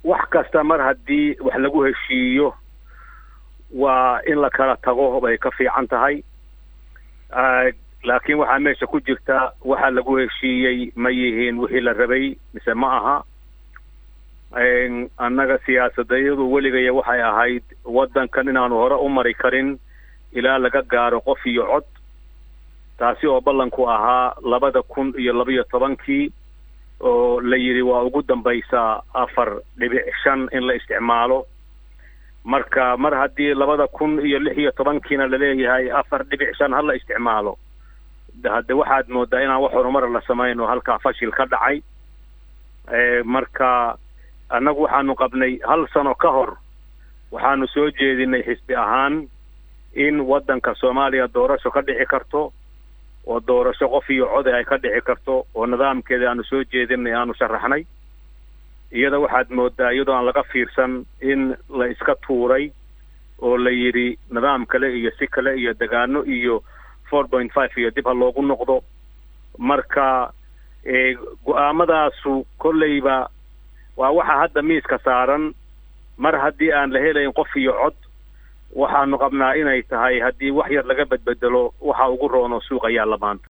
wax kasta mar haddii wax lagu heshiiyo waa in la kala tago bay ka fiican tahay laakiin waxaa meesha ku jirta waxa lagu heshiiyey ma yihiin wixii la rabay mise ma aha annaga siyaasadayadu weligaya waxay ahayd waddankan inaanu hore u mari karin ilaa laga gaaro qof iyo cod taasi oo ballanku ahaa labada kun iyo labaiyo tobankii oo la yidhi waa ugu dambaysaa afar dhibic shan in la isticmaalo marka mar haddii labada kun iyo lix iyo tobankiina laleeyahay afar dhibic shan ha la isticmaalo hadde waxaad moodaa inaan wax horumara la samayn oo halkaa fashil ka dhacay marka annagu waxaanu qabnay hal sano ka hor waxaanu soo jeedinay xisbi ahaan in waddanka soomaaliya doorasho ka dhici karto oo doorasho qof iyo code ay ka dhici karto oo nidaamkeeda aanu soo jeedinay aanu sharaxnay iyada waxaad moodaa iyadoo aan laga fiirsan in la iska tuuray oo la yidhi nidaam kale iyo si kale iyo degaano iyo four point five iyo dib ha loogu noqdo marka go-aamadaasu kolleyba waa waxa hadda miiska saaran mar haddii aan la helayn qof iyo cod waxaanu qabnaa inay tahay haddii wax yar laga bedbedelo waxa ugu roono suuq ayaa la maanta